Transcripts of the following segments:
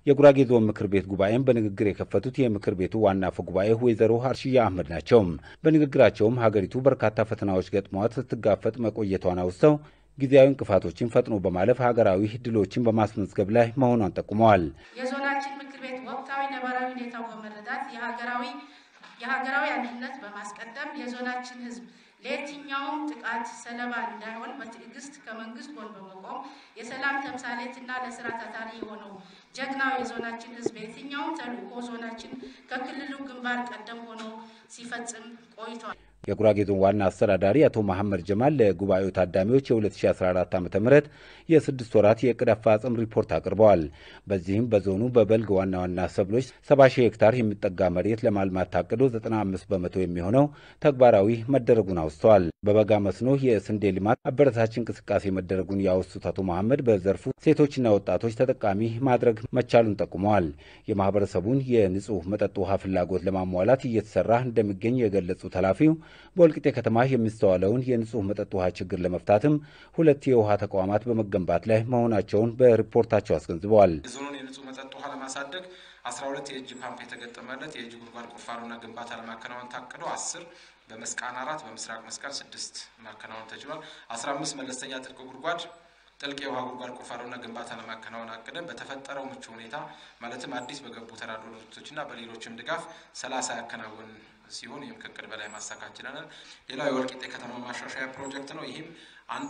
የጉራጌ ዞን ምክር ቤት ጉባኤም በንግግር የከፈቱት የምክር ቤቱ ዋና አፈ ጉባኤ ወይዘሮ ሀርሽያ አህመድ ናቸው። በንግግራቸውም ሀገሪቱ በርካታ ፈተናዎች ገጥሟት ስትጋፈጥ መቆየቷን አውስተው ጊዜያዊ እንቅፋቶችን ፈጥኖ በማለፍ ሀገራዊ ድሎችን በማስመዝገብ ላይ መሆኗን ጠቁመዋል። የዞናችን ምክር ቤት ወቅታዊ ነባራዊ ሁኔታው በመረዳት የሀገራዊ የሀገራዊ አንድነት በማስቀደም የዞናችን ሕዝብ ለየትኛውም ጥቃት ሰለባ እንዳይሆን በትዕግስት ከመንግስት ጎን በመቆም የሰላም ተምሳሌትና ለስራ ታታሪ የሆነው ጀግናው የዞናችን ሕዝብ የትኛውም ተልዕኮ ዞናችን ከክልሉ ግንባር ቀደም ሆኖ ሲፈጽም ቆይቷል። የጉራጌ ዞን ዋና አስተዳዳሪ አቶ መሐመድ ጀማል ለጉባኤው ታዳሚዎች የ2014 ዓ ም የስድስት ወራት የዕቅድ አፈጻጸም ሪፖርት አቅርበዋል። በዚህም በዞኑ በበልግ ዋና ዋና ሰብሎች 70 ሺህ ሄክታር የሚጠጋ መሬት ለማልማት ታቅዶ 95 በመቶ የሚሆነው ተግባራዊ መደረጉን አውስተዋል። በበጋ መስኖ የስንዴ ልማት አበረታች እንቅስቃሴ መደረጉን ያወሱት አቶ መሐመድ በዘርፉ ሴቶችና ወጣቶች ተጠቃሚ ማድረግ መቻሉን ጠቁመዋል። የማህበረሰቡን የንጹህ መጠጥ ውሃ ፍላጎት ለማሟላት እየተሰራ እንደሚገኝ የገለጹት ኃላፊው በወልቂጤ ከተማ የሚስተዋለውን የንጹህ መጠጥ ውሃ ችግር ለመፍታትም ሁለት የውሃ ተቋማት በመገንባት ላይ መሆናቸውን በሪፖርታቸው አስገንዝበዋል። የዞኑን የንጹህ መጠጥ ውሃ ለማሳደግ 12 የእጅ ፓምፕ የተገጠመለት የእጅ ጉድጓድ ቁፋሮና ግንባታ ለማከናወን ታቅዶ አስር በመስቃን አራት በምስራቅ መስቃን ስድስት ማከናወን ተችሏል። 15 መለስተኛ ጥልቅ ጉድጓድ ጥልቅ የውሃ ጉድጓድ ቁፋሮና ግንባታ ለማከናወን አቅደን በተፈጠረው ምቹ ሁኔታ ማለትም አዲስ በገቡ ተራድኦ ድርጅቶችና በሌሎችም ድጋፍ ሰላሳ ያከናወን ሲሆን ይህም ከእቅድ በላይ ማሳካት ችለናል። ሌላው የወልቂጤ ከተማ ማሻሻያ ፕሮጀክት ነው። ይህም አንዱ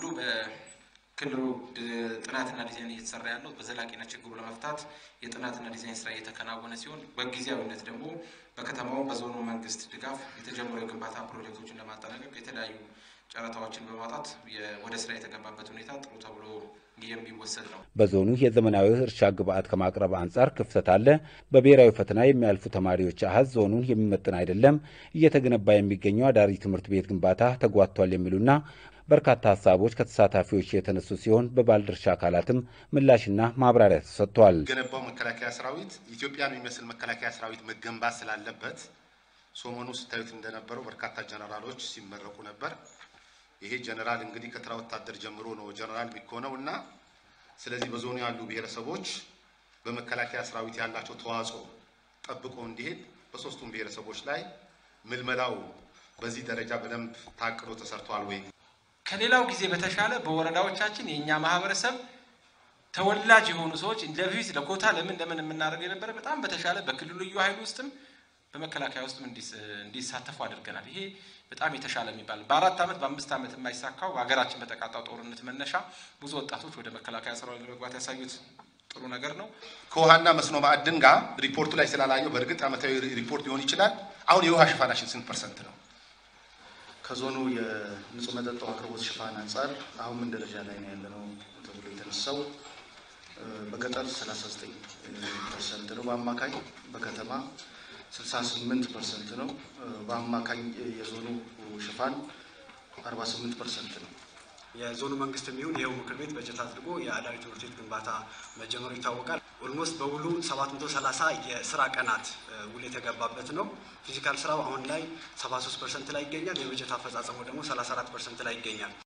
በክልሉ ጥናትና ዲዛይን እየተሰራ ያለው በዘላቂነት ችግሩ ለመፍታት የጥናትና ዲዛይን ስራ እየተከናወነ ሲሆን በጊዜያዊነት ደግሞ በከተማው በዞኑ መንግስት ድጋፍ የተጀመሩ የግንባታ ፕሮጀክቶችን ለማጠናቀቅ የተለያዩ ጨረታዎችን በማውጣት ወደ ስራ የተገባበት ሁኔታ ጥሩ ተብሎ የሚወሰድ ነው። በዞኑ የዘመናዊ እርሻ ግብዓት ከማቅረብ አንጻር ክፍተት አለ። በብሔራዊ ፈተና የሚያልፉ ተማሪዎች አሀዝ ዞኑን የሚመጥን አይደለም። እየተገነባ የሚገኘው አዳሪ ትምህርት ቤት ግንባታ ተጓቷል የሚሉና በርካታ ሀሳቦች ከተሳታፊዎች የተነሱ ሲሆን በባለድርሻ አካላትም ምላሽና ማብራሪያ ተሰጥቷል። ገነባው መከላከያ ሰራዊት ኢትዮጵያን የሚመስል መከላከያ ሰራዊት መገንባት ስላለበት ሰሞኑ ስታዩት እንደነበረው በርካታ ጀነራሎች ሲመረቁ ነበር። ይሄ ጀነራል እንግዲህ ከተራ ወታደር ጀምሮ ነው ጀነራል የሚሆነው እና ስለዚህ በዞኑ ያሉ ብሔረሰቦች በመከላከያ ሰራዊት ያላቸው ተዋጽኦ ጠብቆ እንዲሄድ በሶስቱም ብሔረሰቦች ላይ ምልመላው በዚህ ደረጃ በደንብ ታቅዶ ተሰርቷል ወይ? ከሌላው ጊዜ በተሻለ በወረዳዎቻችን የእኛ ማህበረሰብ ተወላጅ የሆኑ ሰዎች ለፊት ለኮታ ለምን ለምን የምናደርገው የነበረ በጣም በተሻለ በክልሉ ልዩ ኃይል ውስጥም በመከላከያ ውስጥም እንዲሳተፉ አድርገናል። ይሄ በጣም የተሻለ የሚባል በአራት ዓመት በአምስት ዓመት የማይሳካው ሀገራችን በተቃጣው ጦርነት መነሻ ብዙ ወጣቶች ወደ መከላከያ ሰራዊት ለመግባት ያሳዩት ጥሩ ነገር ነው። ከውሃና መስኖ ማዕድን ጋር ሪፖርቱ ላይ ስላላየው በእርግጥ ዓመታዊ ሪፖርት ሊሆን ይችላል። አሁን የውሃ ሽፋናችን ስንት ፐርሰንት ነው? ከዞኑ የንጹህ መጠጥ ውሃ አቅርቦት ሽፋን አንጻር አሁን ምን ደረጃ ላይ ነው ያለነው ተብሎ የተነሳው በገጠር 39 ፐርሰንት ነው በአማካኝ በከተማ 68 ፐርሰንት ነው። በአማካኝ የዞኑ ሽፋን 48 ፐርሰንት ነው። የዞኑ መንግስት የሚሆን ይኸው ምክር ቤት በጀት አድርጎ የአዳሪ ትምህርት ቤት ግንባታ መጀመሩ ይታወቃል። ኦልሞስት በውሉ 730 የስራ ቀናት ውል የተገባበት ነው። ፊዚካል ስራው አሁን ላይ 73 ፐርሰንት ላይ ይገኛል። የበጀት አፈጻጸሙ ደግሞ 34 ፐርሰንት ላይ ይገኛል።